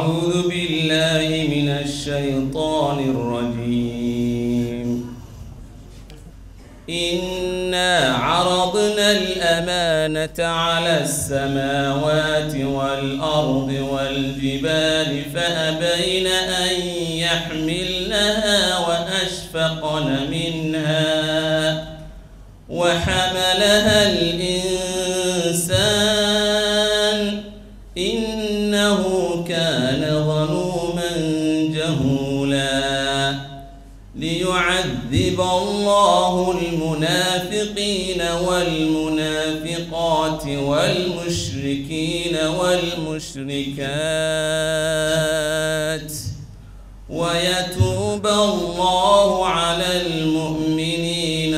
أعوذ بالله من الشيطان الرجيم إنا عرضنا الأمانة على السماوات والأرض والجبال فأبين أن يحملنها وأشفقن منها وحملها الإنسان إنه كان ظلوما جهولا ليعذب الله المنافقين والمنافقات والمشركين والمشركات ويتوب الله على المؤمنين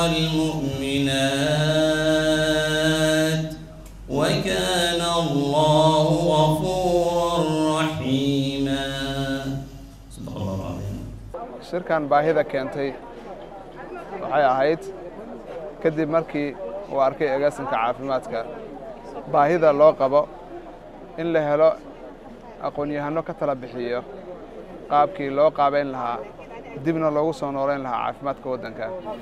والمؤمنات وكان الله غفورا رحيما صدق الله العظيم shirkan baahida keentay waxay ahayd kadib markii uu arkay agaasinka caafimaadka baahida loo qabo in la helo aqoon-yahano ka tala bixiyo qaabkii loo qaabayn lahaa dibna loogu soo noolayn lahaa caafimaadka waddanka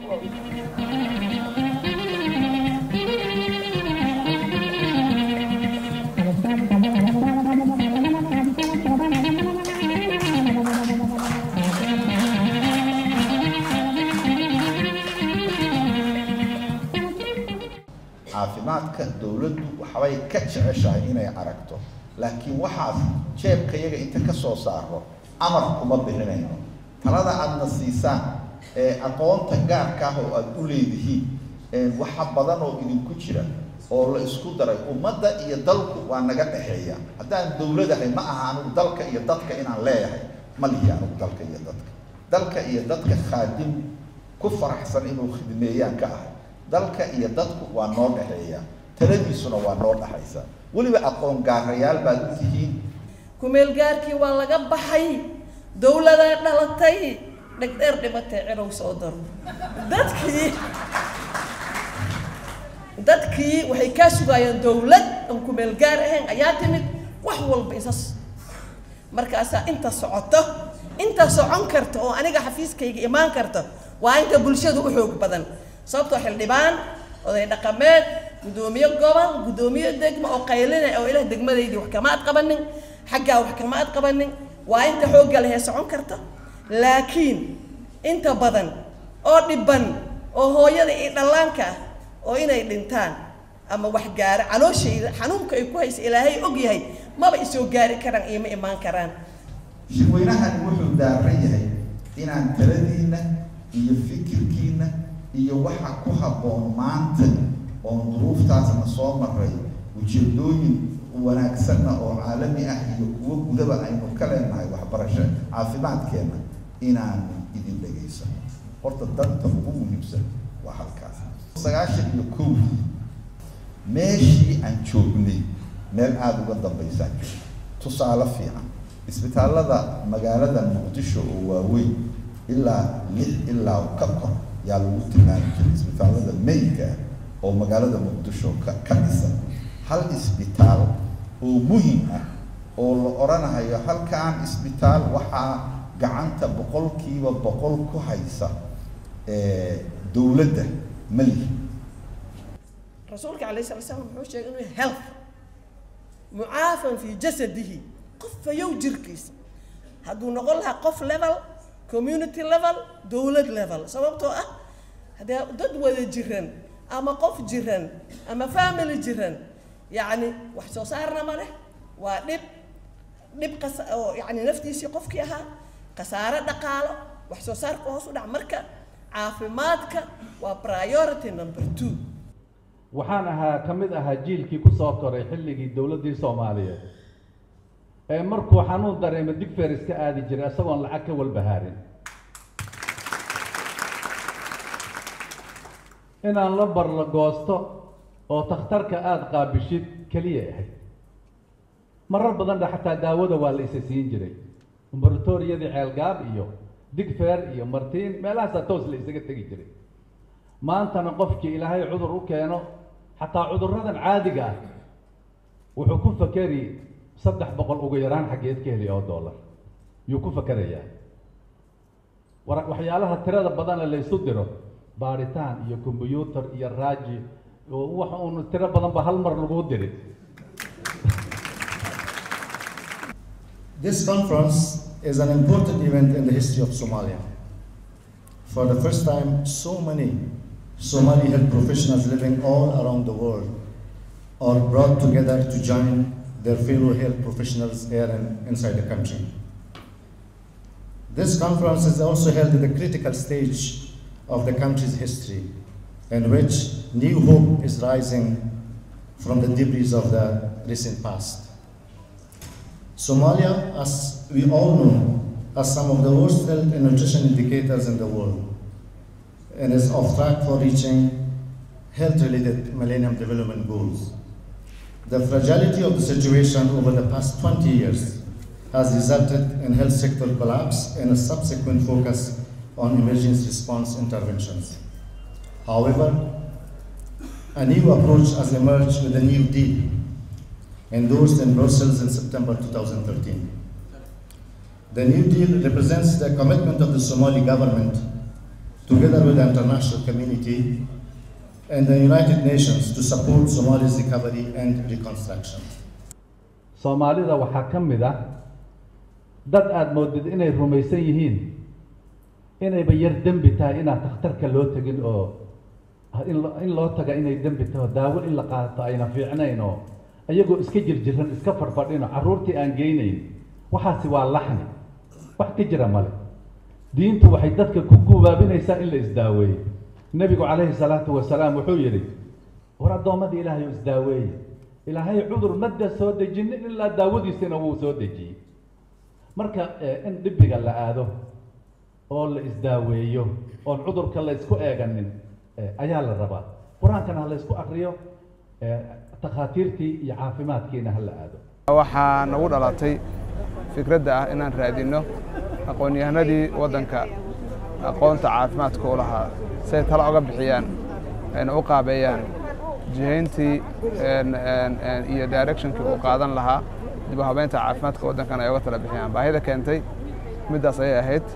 caafimaadka dowladdu waxbay ka jeceshahay inay aragto laakiin waxaas jeebkayaga inta ka soo saaro amar kuma bixinayno talada aadna siisaan ee aqoonta gaarka ah oo aada u leedihiin waxa badan oo idinku jira oo la isku daray ummadda iyo dalku waa naga dhexeeya haddaan dowladahay ma aha anigu dalka iyo dadka inaan leeyahay ma lihi anigu dalka iyo dadka dalka iyo dadka khaadim ku faraxsan inuu khidmeeyaan ka ahay dalka iyo dadku waa noo dhexeeya taladiisuna waa noo dhexaysa weliba aqoon gaarayaal baad u tihiin kumeelgaarkii waa laga baxay dowladaa dhalatay dhegdheer dhimatay cirow soo daro dadkii dadkii waxay kaa sugaayeen dowlad aan kumeelgaar ahayn ayaa timid wax walba isas markaasaa inta socoto inta socon karta oo aniga xafiiskayga imaan karta waa inta bulshadu u xoog badan sababtoo xildhibaan oday dhaqameed guddoomiye gobol guddoomiye degmo oo qaylina oo ilaah degmadaydii wax kama ad qabanin xaggaa wax kama ad qabanin waa inta xoogga lehee socon karta laakiin inta badan oo dhiban oo hooyada iyo dhallaanka ah oo inay dhintaan ama wax gaara calooshayda xanuunka ay ku haysa ilaahay og yahay maba isoo gaari karaan iyo ma imaan karaan shirweynahani wuxuu daaran yahay inaan taladiinna iyo fikirkiinna iyo waxa ku habboon maanta oon duruuftaasna soo maray ujeedooyin wanaagsanna oo caalami ah iyo kuwo gudaba aynu ka leenahay waxbarasho caafimaadkeenna inaan idin dhegaysano horta danta ugu muhiimsan waa halkaas sagaashan iyo kow meeshii aan joognay meel aada uga dambaysaan joogno tusaale fiican isbitaallada magaalada muqdisho oo waaweyn ilaa lix ilaa ka kor yaa lagu tilmaami jiray isbitaallada meydka ah oo magaalada muqdisho ka ka dhisan hal isbitaal oo muhim ah oo la odhanahayo halkaan isbitaal waxaa gacanta boqolkiiba boqol ku haysa dowladda malihi rasuulka calayhi salatu slam wuxuu sheegay inuu yahay health mucaafan fii jasadihi qof fayow jirkiisa hadduu noqon lahaa qof level community level dowlad level sababtoo ah haddee dad wada jiran ama qof jiran ama family jiran yacni wax soo saarna ma leh waa dhib dhib qas oo yacni naftiisii qofkii ahaa khasaare dhaqaalo wax soo saarka hoos u dhac marka caafimaadka waa priority number two waxaan ahaa ka mid ahaa jiilkii ku soo koray xilligii dowladdii soomaaliyeed ee markuu xanuun dareemo digfer iska aadi jiray isagoon lacag ka walbahaarin inaan la barla goosto oo takhtarka aada qaabishid keliya ahayd marar badanna xataa daawada waa la isa siin jiray umbratoriyadii ceelgaab iyo digfer iyo martiin meelahaasaa toos la isaga tegi jiray maantana qofkii ilaahay cudur u keeno xataa cudurradan caadiga ah wuxuu ku fakeri saddex boqol ugu yaraan xaggeed ka heli oo dollar yuu ku fakerayaa war waxyaalaha tirada badana la isu diro baaritaan iyo combyuutar iyo raaji oo wax uun tiro badan ba hal mar lagu diri This conference is an important event in the history of Somalia. For the first time, so many Somali health professionals living all around the world are brought together to join their fellow health professionals here in, inside the country. This conference is also held at the critical stage of the country's history, in which new hope is rising from the debris of the recent past. Somalia, as we all know, has some of the worst health and nutrition indicators in the world and is off track for reaching health-related Millennium Development Goals. The fragility of the situation over the past 20 years has resulted in health sector collapse and a subsequent focus on emergency response interventions. However, a new approach has emerged with a new deal endorsed in Brussels in September 2013. The New Deal represents the commitment of the Somali government, together with the international community and the United Nations, to support Somalia's recovery and reconstruction. soomaalida waxaa ka mid ah dad aada moodid inay rumaysan yihiin inayba yar dembi tahay inaan takhtarka loo tegin oo in lo- in loo taga inay dembi taho daawo in la qaato ayna fiicnayn oo iyagoo iska jirjiran iska fadhfadhino carruurtii aan geynayn waxaasi waa laxni wax ka jira male diintu waxay dadka ku gubaabinaysaa in la isdaaweeyo nebigu calayhi salaatu wasalaam wuxuu yidhi war addoommadii ilaahay oo isdaaweeye ilaahay cudur madda soo dejinin ilaa daawadiisina wuu soo dejiyey marka eh, in dhibiga la aado oo la isdaaweeyo oon cudurka la isku eeganin eh, ayaa la rabaa qur-aankana ha la isku akriyo eh, takhaatiirtii iyo caafimaadkiina ha la aado waxaa nagu dhalatay fikradda ah inaan raadinno aqoon-yahanadii waddanka aqoonta caafimaadka u lahaa say talo oga bixiyaan ayna u qaabeeyaan jihayntii een- een- een iyo directionkii uu qaadan lahaa dib u habeynta caafimaadka waddankan ay oga tala bixiyaan baahida keentay middaas ayay ahayd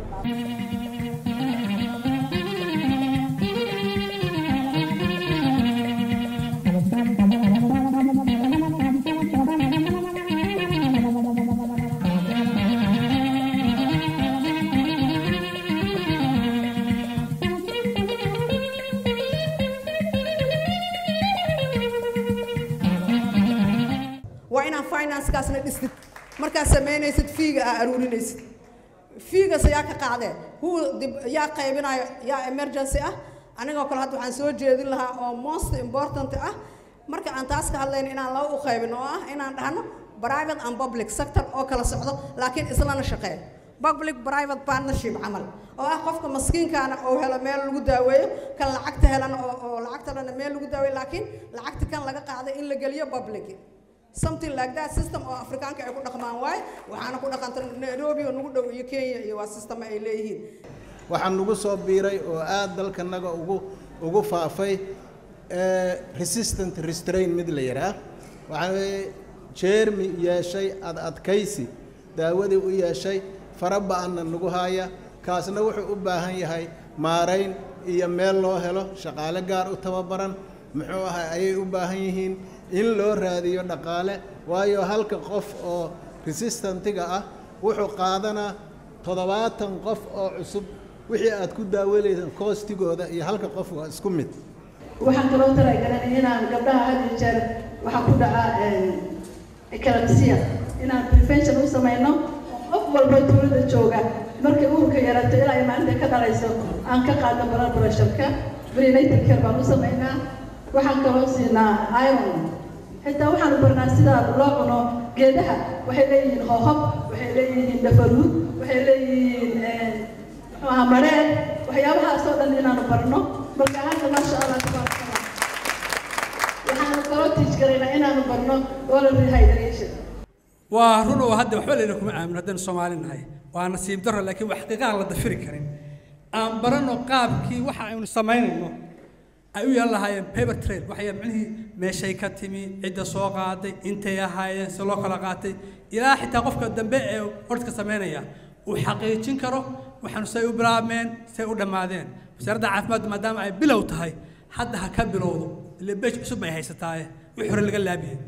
waa inaan financekaasna dhistid markaad samaynaysid fiiga aa aruurinaysid fiigas yaa ka qaadee hu dib yaa qaybinaya yaa emergency ah anigoo kale hadda waxaan soo jeedin lahaa oo most important ah marka aan taas ka hadlayno inaan laba u qaybin oo ah inaan dhahno private and public sector oo kala socdo laakiin islana shaqeeyo public private partnership camal oo ah qofka maskiinkaana oo helo meel lagu daaweeyo kan lacagta helana oo oo lacagta lana meel lagu daaweeyo laakiin lacagta kan laga qaaday in la geliyo public something like that system oo afrikaanka ay ku dhaqmaan waaye waxaana ku dhaqanta nairobi oo nagu dhow iyo kenya iyo waa system ay leeyihiin waxaan nagu soo biiray oo aad dalkanaga ugu ugu faafay eh, resistant restrain mid la yidhaah waxaa weeye jeermi yeeshay ad adkaysi daawadii u yeeshay fara ba-anna nagu haya kaasna wuxuu u baahan yahay maarayn iyo meel loo helo shaqaale gaar u tababaran muxuu ahay ayay u baahan yihiin in loo raadiyo dhaqaale waayo halka qof oo resistantiga ah wuxuu qaadanaa toddobaatan qof oo cusub wixii aad ku daawalaysaan koostigooda iyo halka qof waa isku mid waxaan kaloo talagalay inaan gabdhaha had iyo jeer waxaa ku dhaca eclampsia inaan prevention u samayno qof walba tuulada jooga markay uurka yarato ilaa ay maalinta ka dhalayso aan ka qaadno blood pressure-ka prenatal care baan u samaynaa waxaan kaloo siinaa iron xitaa waxaan barnaa sida loo cuno geedaha waxay leeyihiin hoohob waxay leeyihiin dhafaruud waxay leeyihiin muxuu ahaa mareen waxyaabahaasoo dhan inaanu barno marka hadda maasha allah tabaaraka allah waxaanu kaloo tiijgaraynaa inaanu barno oral rehydration waa run oo hadda waxba layna kuma aamin haddaynu soomaali nahay waa nasiib darro laakiin wax xaqiiqaha la dafiri karin aan baranno qaabkii waxa aynu samaynayno ay u yeelan lahaayeen paper trail waxay micnihii meeshay ka timi cidda soo qaaday intay ahaayeen si loo kala qaatay ilaa xitaa qofka dambe ee ordka samaynaya uu xaqiijin karo waxaanu say u bilaabmeen say u dhammaadeen wasaaradda caafimaadka maadaama ay bilow tahay hadda ha ka bilowdo ile beej cusub bay haysataaye wixii hore laga laabiyey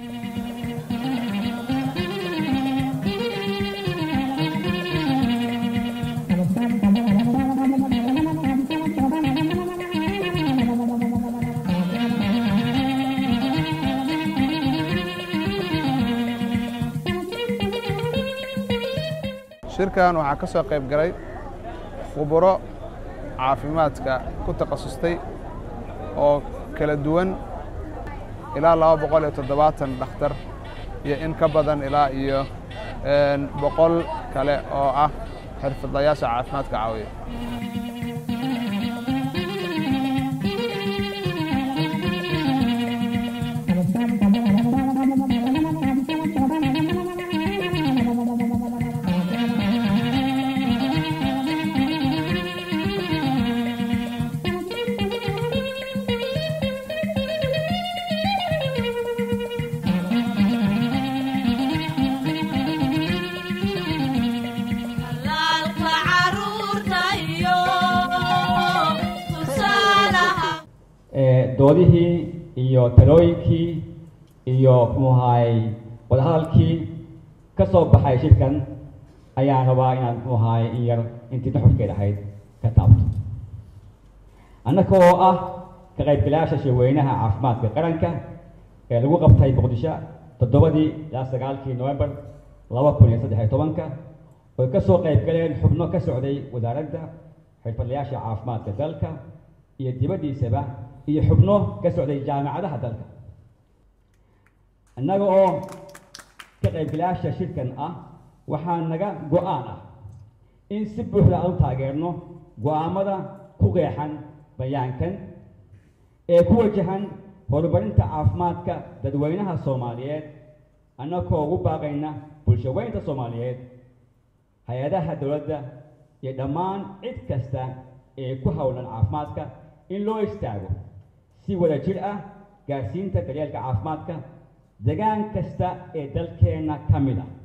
shirkan waxaa ka soo qayb galay khuburo caafimaadka ku takhasustay oo kala duwan ilaa laba boqol iyo toddobaatan dhakhtar iyo in ka badan ilaa iyo boqol kale oo ah xirfadlayaasha caafimaadka caawiya doodihii iyo talooyinkii iyo muxuu ahaay wadahadalkii ka soo baxay shirkan ayaan rabaa inaan muxuu ahaay in yar intii nuxurkeed ahayd ka taabto annaka oo ah ka qaybgalayaasha shirweynaha caafimaadka qaranka ee lagu qabtay muqdisho toddobadii ilaa sagaalkii novembar laba kun iyo saddex iyo tobanka oy ka soo qayb galeen xubno ka socday wasaaradda xirfadlayaasha caafimaadka dalka iyo dibaddiisaba iyo xubno ka socday jaamacadaha dalka innaga oo ka qaybgalayaasha shirkan ah waxaa naga go-aan ah in si buuxda aan u taageerno go-aamada ku qeexan bayaankan ee ku wajahan horumarinta caafimaadka dadweynaha soomaaliyeed annagoo ugu baaqayna bulshaweynta soomaaliyeed hay-adaha dowladda iyo dhammaan cid kasta ee ku howlan caafimaadka in loo istaago si wada jir ah gaarsiinta daryeelka caafimaadka degaan kasta ee dalkeenna ka mid ah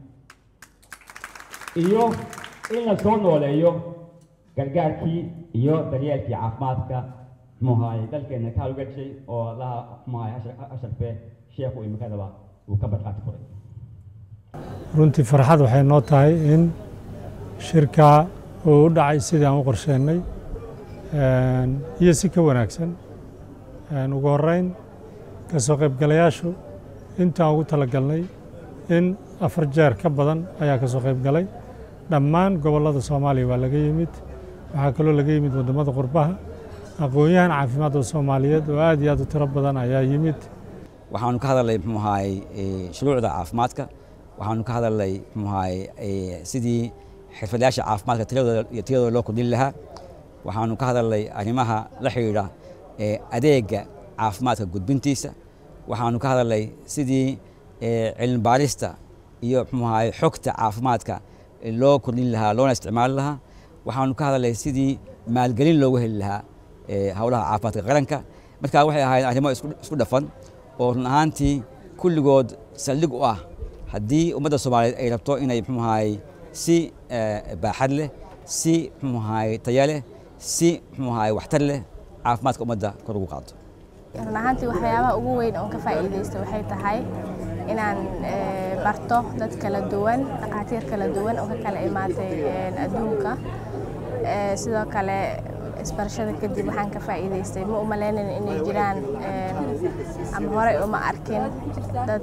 iyo in la soo nooleeyo gargaarkii iyo daryeelkii caafimaadka muxuahay dalkeenna ka hawlgashay oo allaha muxuahay asharfe sheekhu imikadaba uu ka badqaati furay runtii farxad waxay noo tahay in shirka uu u dhacay sidii aan u qorsheennay iyo si ka wanaagsan ugu horreyn ka soo qaybgalayaashu intaan ugu talagalnay in afar jeer ka badan ayaa ka soo qayb galay dhammaan gobollada soomaaliya waa laga yimid waxaa kaloo laga yimid waddamada qurbaha aqoon-yahan caafimaadka soomaaliyeed oo aad iyo aad u tiro badan ayaa yimid waxaanu ka hadalnay muxuu ahaay shuruucda caafimaadka waxaanu ka hadalnay muxuu ahaay sidii xirfadlayaasha caafimaadka tiradooda iyo tiradooda loo kordhin lahaa waxaanu ka hadalnay arrimaha la xidhiidha adeega caafimaadka gudbintiisa waxaanu ka hadalnay sidii cilmi baarista iyo muxuu ahaay xogta caafimaadka loo kordhin lahaa loona isticmaali lahaa waxaanu ka hadalnay sidii maalgelin loogu heli lahaa howlaha caafimaadka qaranka marka waxay ahayd arrimo isku dhafan oo run ahaantii kulligood saldhig u ah haddii ummadda soomaaliyeed ay rabto inay muxuu ahaay si baaxad leh si muxuu ahaay taya leh si muxuu ahaay waxtar leh caafimaadka ummadda kor ugu qaado run ahaantii waxyaabaha ugu weyn oon ka faa'iidaysto waxay tahay inaan barto dad kala duwan dhakhaatiir kala duwan oo ka kala imaatay adduunka sidoo kale isbarashada kadib waxaan ka faa'iidaystay ma umalaynayn inay jiraan ama horey uma arkin dad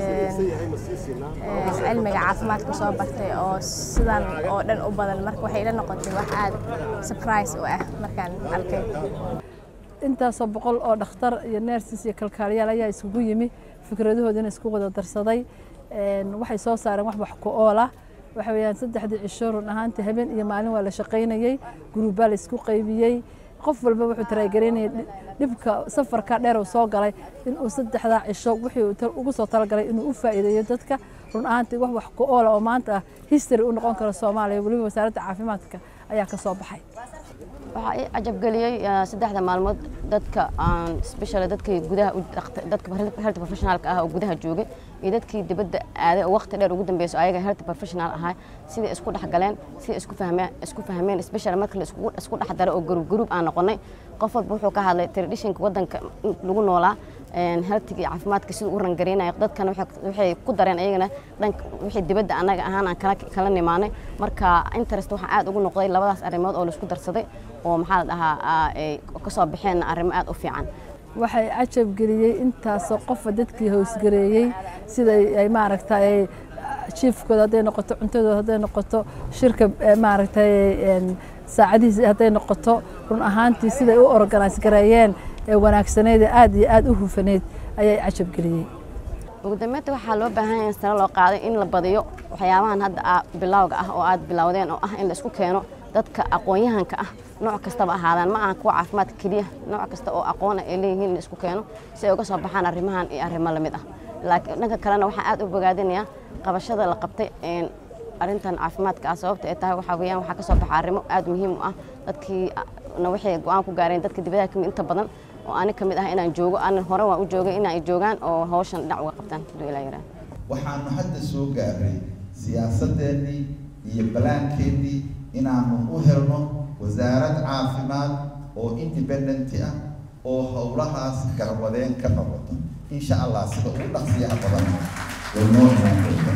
cilmiga caafimaadka soo bartay oo sidan oo dhan u badan marka waxay ila noqotay wax aad surprise u ah markaan arkay intaasoo boqol oo dhakhtar iyo neersis iyo kalkaaliyaal ayaa isugu yimi fikradahoodina isku wada darsaday waxay soo saareen wax wax ku oola waxa weeyaan saddexdii cisho run ahaantii habeen iyo maalin waa la shaqaynayey guruubbaa la isku qaybiyey qof walba wuxuu taraagaraynayay dhibka safarka dheer uu soo galay inuu saddexdaa cisho wixii ugu soo talagalay inuu u faa'iideeyo dadka run ahaantii wax wax ku oola oo maanta ah history u noqon karo soomaaliya weliba wasaaradda caafimaadka ayaa ka soo baxay waxaa ii cajabgeliyey eh, saddexda maalmood dadka aan special dadkii gudaha u dhaqta- dadka health professionalka ah oo gudaha joogay iyo dadkii dibadda aaday oo waqti dheer ugu dambeyso ayaga health professional ahaa sidai isku dhex galeen sidai isku fahmeen isku fahmeen special marka la iskugu isku dhex daro oo group group aan noqonay qof walba wuxuu ka hadlay traditionka waddanka in lagu noolaa healthiga iyo caafimaadka siduu u rangareynayo dadkana waxay- waxay ku dareen ayagana dhanka wixii dibadda annaga ahaan aan kala kala nimaanay marka interest waxaa aad ugu noqday labadaas arrimood oo la isku darsaday oo maxaa la dhahaa aa, ay ka soo baxeen arrimo aad u fiican waxay cajab geliyey intaasoo qofa dadkii hoosgareeyey sida ay maaragtay jiifkooda hadday noqoto cuntadooda hadday noqoto shirka eh, maaragtay een, saacadihiisa hadday noqoto run ahaantii siday u organise gareeyeen ee wanaagsaneyd ee aad iyo aad u hufaneyd ayay cajab geliyey ugu dambeynta waxaa loo baahan yahay in sare loo qaaday in la badiyo waxyaabahan hadda aa- bilowga ah oo aad bilowdeen oo ah in la isku keeno dadka aqoon-yahanka ah nooc kastaba ahaadaan ma aha kuwa caafimaadka keliya nooc kasta oo aqoon ah ay leeyihiin in la isku keeno si ay uga soo baxaan arrimahan iyo arrimo lamid ah laakiin dhanka kalena waxaa aad u bogaadinayaa qabashada la qabtay een, arrintan caafimaadka ah sababta ay tahay waxaa weeyaan waxaa ka soo baxa arrimo aad muhiim u ah dadkii na waxay go-aan ku gaareen dadka dibadaha kamid inta badan oo ani ka mid ah inaan joogo anan hore waan u joogay in ay joogaan oo hawshan dhinac uga qabtaan haduu ilaa yaraa waxaanu hadda soo gaaray siyaasadeennii iyo balaankeenii inaanu u helno wasaarad caafimaad oo independenti ah oo howlahaas garwadeen ka noqoto insha allah sida ugu dhaqsiyaha badan way noo imaan doontaa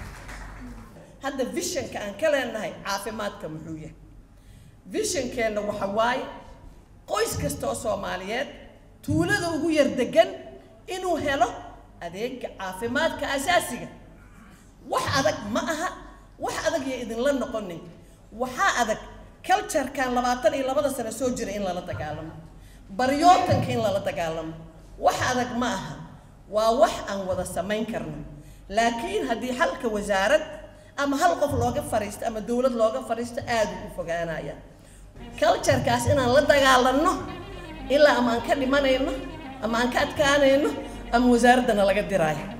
hadda visionka aan ka leenahay caafimaadka muxuu yahay visionkeenna waxa waaye qoys kasta oo soomaaliyeed tuulada ugu yar degan inuu helo adeega caafimaadka asaasiga wax adag ma aha wax adag iyo idinla noqonin waxaa adag culturekan labaatan iyo labada sano soo jira in lala dagaalamo baryootanka in lala dagaalamo wax adag ma aha waa wax aan wada samayn karno laakiin haddii halka wasaarad ama hal qof looga fariisto ama dowlad looga fariisto aad u fogaanaya culturekaas inaan la dagaalanno ilaa ama aan ka dhimanayno ama aan ka adkaanayno ama wasaaraddana laga diraayo